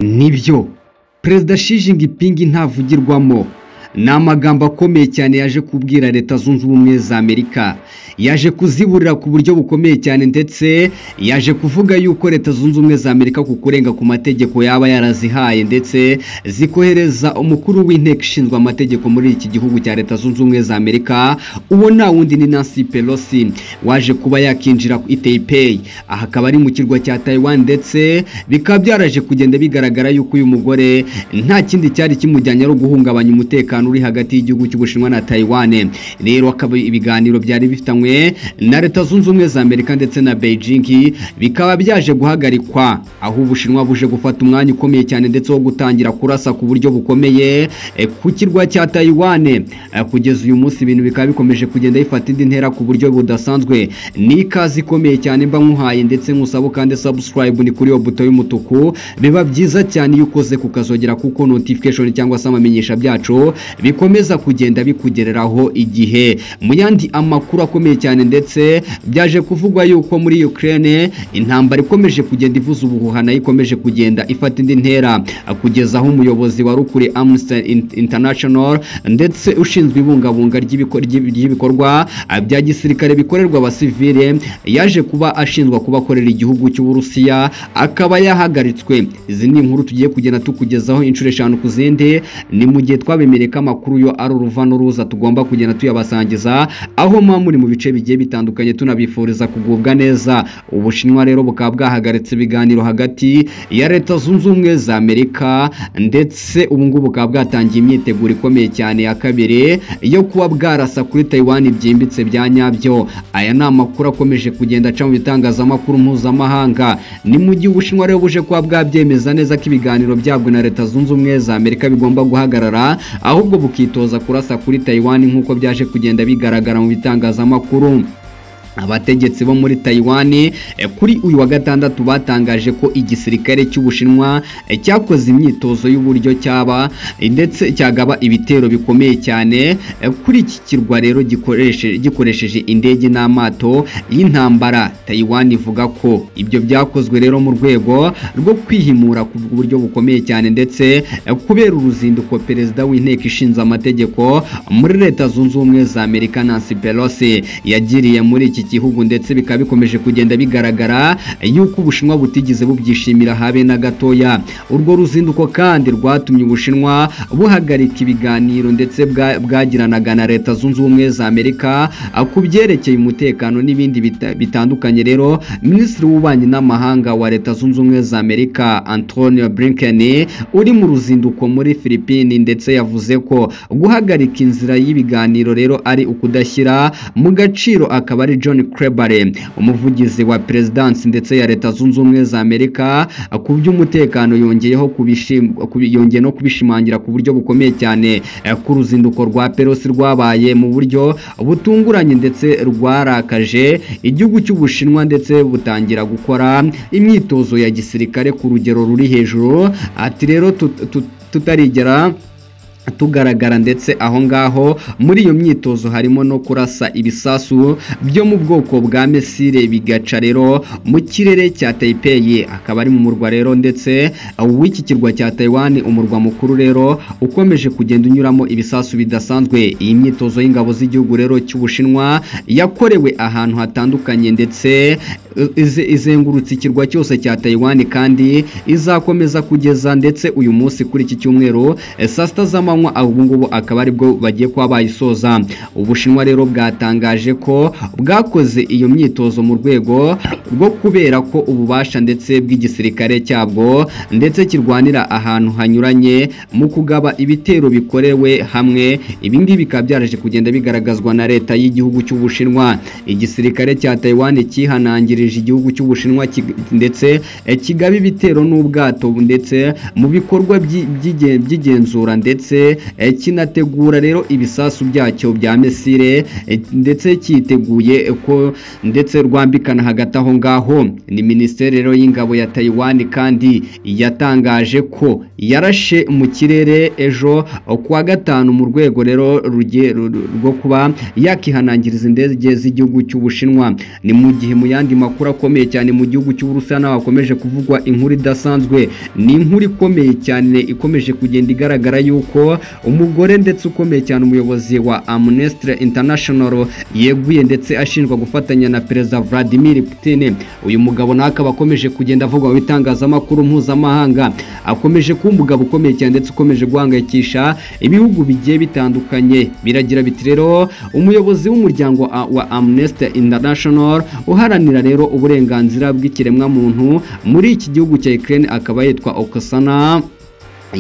nibyo perezida Xi Jinping ntavugirwamo ni amagambo akomeye cyane yaje kubwira leta zunze ubumwe za amerika yaje kuziburira ku buryo bukomeye cyane ndetse yaje kuvuga yuko leta zunze ubumwe za amerika ku kurenga ku mategeko yaba yarazihaye ndetse zikohereza umukuru w'inteko ishinzwe amategeko muri iki gihugu cya leta zunze ubumwe za amerika uwo nta wundi ni nancy pelosi waje kuba yakinjira ku iteyipeyi aha akaba ari mu kirwa cya taiwan ndetse bikaba byaraje kugenda bigaragara yuko uyu mugore nta kindi cyari kimujyanye ari uguhungabanya umutekano uri hagati y'igihugu cy'ubushinwa na taiwan rero akaba ibiganiro byari bifitanywe na leta zunze ubumwe za amerika ndetse na beijing bikaba byaje guhagarikwa aho ubushinwa buje gufata umwanya ukomeye cyane ndetse wo gutangira kurasa ku buryo bukomeye eh, ku kirwa cya taiwan Eh, kugeza uyu munsi ibintu bikaba bikomeje kugenda bifata indi ntera ku buryo budasanzwe ni ikaze ikomeye cyane mba nkuhaye ndetse nkusaba kandi subscribe ni kuri iyo buto y'umutuku biba byiza cyane iyo ukoze kukazogera kuko notification cyangwa se amamenyesha byacu bikomeza kugenda bikugereraho igihe mu yandi amakuru akomeye cyane ndetse byaje kuvugwa yuko muri Ukraine intambara ikomeje kugenda ivuza ubuhuha nayo ikomeje kugenda ifata indi ntera kugeza aho umuyobozi wa rukuri Amnesty In- International ndetse ushinzwe ibungabunga ry'ibiko- ry'ibi- ry'ibikorwa bya gisirikare bikorerwa abasivile yaje kuba ashinjwa kuba akorera igihugu cy'Uburusiya akaba yahagaritswe izi ni inkuru tugiye kugenda tukugezaho inshuro eshanu ku zindi ni mu gihe twabemereye ko amakuru yo ari uruva n'uruza tugomba kugenda tuyabasangiza aho muba muri mu bice bigiye bitandukanye tunabifuriza kugubwa neza ubushinwa rero bukaba bwahagaritse ibiganiro hagati ya leta zunze ubumwe za amerika ndetse ubu ngubu bukaba bwatangiye imyiteguro ikomeye cyane ya kabiri yo kuba bwarasa kuri taiwan byimbitse bya nyabyo aya ni amakuru akomeje kugenda aca mu bitangazamakuru mpuzamahanga ni mu gihe ubushinwa rero buje kuba bwabyemeza neza ko ibiganiro byabwo na leta zunze ubumwe za amerika bigomba guhagarara ahubwo bukitoza kurasa kuri taiwan nk'uko byaje kugenda bigaragara mu bitangazamakuru abategetsi bo muri Taiwan eh, kuri uyu wa gatandatu batangaje ko igisirikare cy'Ubushinwa eh, cyakoze imyitozo y'uburyo cyaba eh, ndetse cyagaba ibitero bikomeye cyane eh, kuri iki kirwa rero gikoreshe- gikoresheje indege n'amato y'intambara Taiwan ivuga ko ibyo byakozwe rero mu rwego rwo kwihimura ku buryo bukomeye cyane ndetse eh, kubera uruzinduko perezida w'inteko ishinze amategeko muri leta zunze ubumwe za Amerika Nancy Pelosi yagiriye muri iki gihugu ndetse bikaba bikomeje kugenda bigaragara yuko ubushinwa butigeze bubyishimira habe na gatoya urwo ruzinduko kandi rwatumye ubushinwa buhagarika ibiganiro ndetse bwa- bwagiranaga na leta zunze ubumwe za Amerika ah, ku byerekeye umutekano n'ibindi bita- bitandukanye rero minisitiri w'ububanyi n'amahanga wa leta zunze ubumwe za Amerika Antonio Blinken uri mu ruzinduko muri Philippines ndetse yavuze ko guhagarika inzira y'ibiganiro rero ari ukudashyira mu gaciro akaba ari John Krebare umuvugizi wa perezidansi ndetse ya leta zunze ubumwe za Amerika ku by'umutekano yongeyeho kubishim- kubi- yongeye no kubishimangira ku buryo bukomeye cyane eh, ku ruzinduko rwa Pelosi rwabaye mu buryo butunguranye ndetse rwarakaje igihugu cy'Ubushinwa ndetse butangira gukora imyitozo ya gisirikare ku rugero ruri hejuru ati rero tut- tut- tutarigera tugaragara ndetse aho ngaho muri iyo myitozo harimo no kurasa ibisasu byo mu bwoko bwa mesire bigaca rero mu kirere cya Taipei akaba ari mu murwa rero ndetse w'iki kirwa cya Taiwan umurwa mukuru rero ukomeje kugenda unyuramo ibisasu bidasanzwe iyi myitozo y'ingabo z'igihugu rero cy'Ubushinwa yakorewe ahantu hatandukanye ndetse ize- izengurutse ikirwa cyose cya Taiwan kandi izakomeza kugeza ndetse uyu munsi kuri iki cyumweru eh, saa sita z'amanywa ubu ngubu akaba aribwo bagiye kuba bayisoza ubushinwa rero bwatangaje ko bwakoze iyo myitozo mu rwego rwo kubera ko ububasha ndetse bw'igisirikare cyabwo ndetse kirwanira ahantu hanyuranye mu kugaba ibitero bikorewe hamwe ibi ngibi bikaba byaraje kugenda bigaragazwa na leta y'igihugu cy'ubushinwa igisirikare cya Taiwan cyihanangirije igihugu cy'ubushinwa ki- ndetse eh, kigaba ibitero n'ubwato ndetse mu bikorwa by'i- by'igen- by'igenzura ndetse eh, kinategura rero ibisasu byacyo bya mesire eh, ndetse cyiteguye eh, ko ndetse rwambikana hagati aho ngaho ni minisiteri rero y'ingabo ya Taiwan kandi yatangaje ko yarashe mu kirere ejo kuwa gatanu mu rwego rero rugiye- ru- ru- rwo kuba yakihanangiriza indege z'igihugu cy'ubushinwa ni mu gihe mu yandi makuru akomeye cyane mu gihugu cy'uburusiya naho hakomeje kuvugwa inkuru idasanzwe ni inkuru ikomeye cyane ikomeje kugenda igaragara yuko umugore ndetse ukomeye cyane umuyobozi wa amnesty international yeguye ndetse ashinjwa gufatanya na perezida vladimir putin uyu mugabo nawe akaba akomeje kugenda avugwa mu bitangazamakuru mpuzamahanga akomeje kuba umugabo ukomeye cyane ndetse ukomeje guhangayikisha ibihugu bigiye bitandukanye biragira biti rero umuyobozi w'umuryango a- wa amnesty international uharanira rero uburenganzira bw'ikiremwamuntu muri iki gihugu cya ukraine akaba yitwa okasana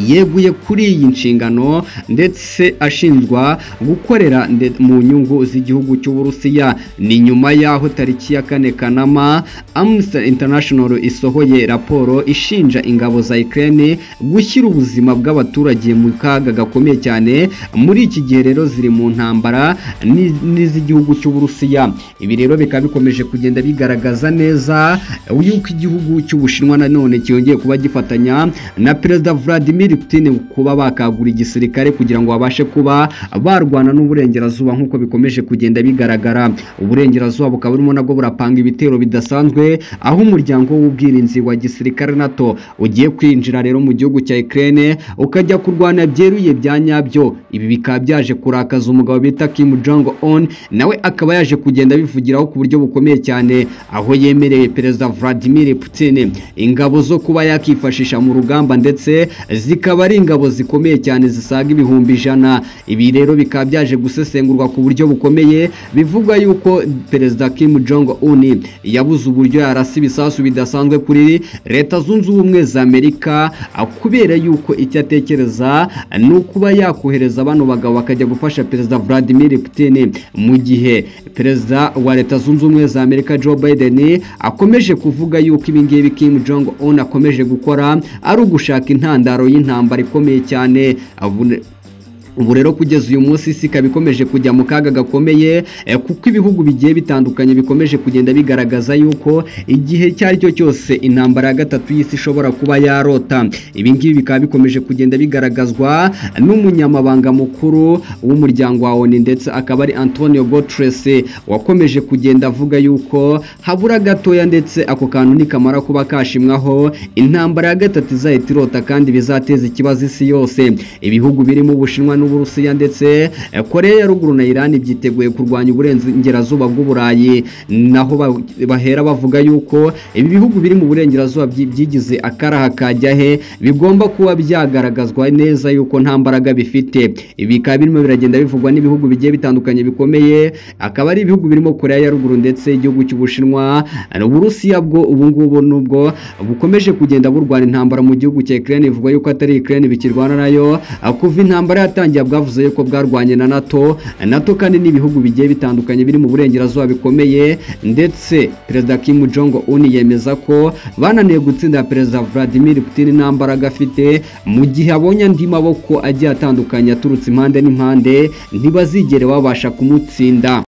yeguye kuri iyi nshingano ndetse ashinjwa gukorera nde- mu nyungu z'igihugu cy'uburusiya ni nyuma y'aho tariki ya kane kanama amnesty international isohoye raporo ishinja ingabo za ukraine gushyira ubuzima bw'abaturage mu kaga gakomeye cyane muri iki gihe rero ziri mu ntambara ni- n'iz'igihugu cy'uburusiya ibi rero bikaba bikomeje kugenda bigaragaza neza yuko igihugu cy'ubushinwa nanone cyongeye kuba gifatanya na perezida Vladimir Putin kuba bakagura igisirikare kugira ngo babashe kuba barwana n'uburengerazuba nk'uko bikomeje kugenda bigaragara uburengerazuba bukaba burimo nabwo burapanga ibitero bidasanzwe aho umuryango w'ubwirinzi wa gisirikare NATO ugiye kwinjira rero mu gihugu cya Ukraine ukajya kurwana byeruye bya nyabyo ibi bikaba byaje kurakaza umugabo bita Kim Jong Un nawe akaba yaje kugenda abivugiraho ku buryo bukomeye cyane aho yemereye perezida Vladimir Putin ingabo zo kuba yakifashisha mu rugamba ndetse zikaba ari ingabo zikomeye cyane zisaga ibihumbi ijana ibi rero bikaba byaje gusesengurwa ku buryo bukomeye bivugwa yuko perezida Kim Jong Un yabuze uburyo yarasa ibisasu bidasanzwe kuri leta zunze ubumwe za Amerika ah, kubera yuko icyo atekereza ni ukuba yakohereza bano bagabo bakajya gufasha perezida Vladimir Putin mu gihe perezida wa leta zunze ubumwe za Amerika Joe Biden akomeje kuvuga yuko ibi ngibi Kim Jong Un akomeje gukora ari ugushaka intandaro y'intambara ikomeye cyane abune- ubu rero kugeza uyu munsi isi ikaba ikomeje kujya mu kaga gakomeye eh, kuko ibihugu bigiye bitandukanye bikomeje kugenda bigaragaza yuko igihe icyo ari cyo cyose intambara ya gatatu y'isi ishobora kuba yarota ibi ngibi bikaba bikomeje kugenda bigaragazwa n'umunyamabanga mukuru w'umuryango wa ONU ndetse akaba ari Antonio Guterres wakomeje kugenda avuga yuko habura gatoya ndetse ako kantu nikamara kuba kashimwaho intambara ya gatatu izahita irota kandi bizateza ikibazo isi yose ibihugu birimo ubushinwa n'uburusiya ndetse eh, koreya ya ruguru na irani byiteguye kurwanya uburengerazuba bw'uburayi naho ba- bahera bavuga yuko ibi bihugu biri mu burengerazuba byi- byigize akaraha kajya he bigomba kuba byagaragazwa neza yuko nta mbaraga bifite ibi bikaba birimo biragenda bivugwa n'ibihugu bigiye bitandukanye bikomeye akaba ari ibihugu birimo koreya ya ruguru ndetse igihugu cy'ubushinwa uburusiya bwo ubungubu nubwo bukomeje kugenda burwana intambara mu gihugu cya Ukraine bivugwa yuko atari Ukraine bikirwana nayo kuva intambara yatangiye bwavuze yuko bwarwanye na NATO NATO kandi n'ibihugu bigiye bitandukanye biri mu burengerazuba bikomeye ndetse perezida Kim Jong Un yemeza ko bananiye gutsinda perezida Vladimir Putin nta mbaraga afite mu gihe abonye andi maboko agiye atandukanye aturutse impande n'impande ntibazigere babasha kumutsinda